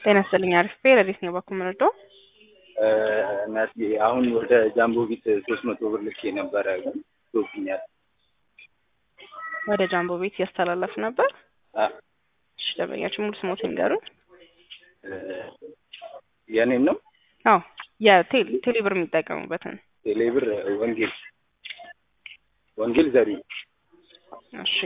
ጤና ይስጥልኝ። አሪፍ ረዲት ነው ባኩ የምንወደው እናቴ አሁን ወደ ጃምቦ ቢት ሶስት መቶ ብር ልኬ ነበረ ግን ቶብኛል። ወደ ጃምቦ ቤት እያስተላለፍ ነበር። አ እሺ ደንበኛችን ሙሉ ስሞት ይንገሩን። የኔን ነው አዎ የቴሌ ቴሌ ብር የሚጠቀሙበትን ቴሌብር ወንጌል ወንጌል ዘሪ እሺ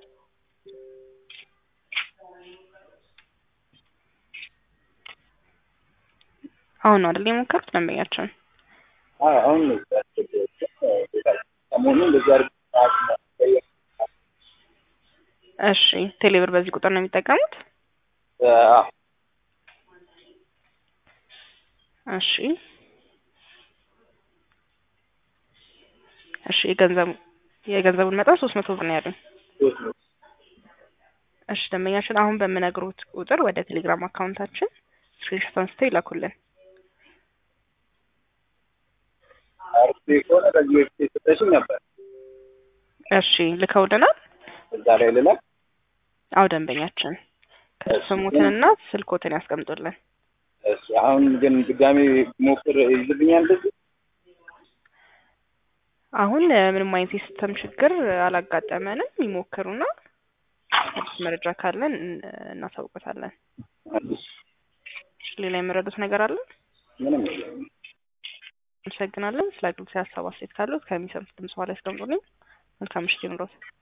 አሁን ነው አይደል የሞከሩት ደንበኛችን? አሁን ነው ሰሞኑን እንደዚህ አድርግ እሺ ቴሌ ብር በዚህ ቁጥር ነው የሚጠቀሙት? እሺ እሺ የገንዘቡ የገንዘቡን መጠን ሶስት መቶ ብር ነው ያሉኝ። እሺ ደንበኛችን አሁን በምነግሩት ቁጥር ወደ ቴሌግራም አካውንታችን ስክሪንሾት አንስተው ይላኩልን። አርፌ ከሆነ ከዚህ በፊት የሰጠሽኝ ነበር እሺ ልከውልናል። እዛ ላይ ልላክ አዎ ደንበኛችን ስሙትንና ስልኮትን ያስቀምጡልን። እሺ አሁን ግን ድጋሜ ሞክር ይዝብኛል እንደዚህ አሁን ምንም አይነት የሲስተም ችግር አላጋጠመንም። ይሞክሩና አዲስ መረጃ ካለን እናሳውቀታለን። ሌላ የምረዱት ነገር አለ? ምንም የለም። አመሰግናለን። ስለ አገልግሎት ሀሳብ አስተያየት ካሉት ከሚሰሙት ድምጽ በኋላ ያስቀምጡልኝ። መልካም ምሽት ይኑሮት።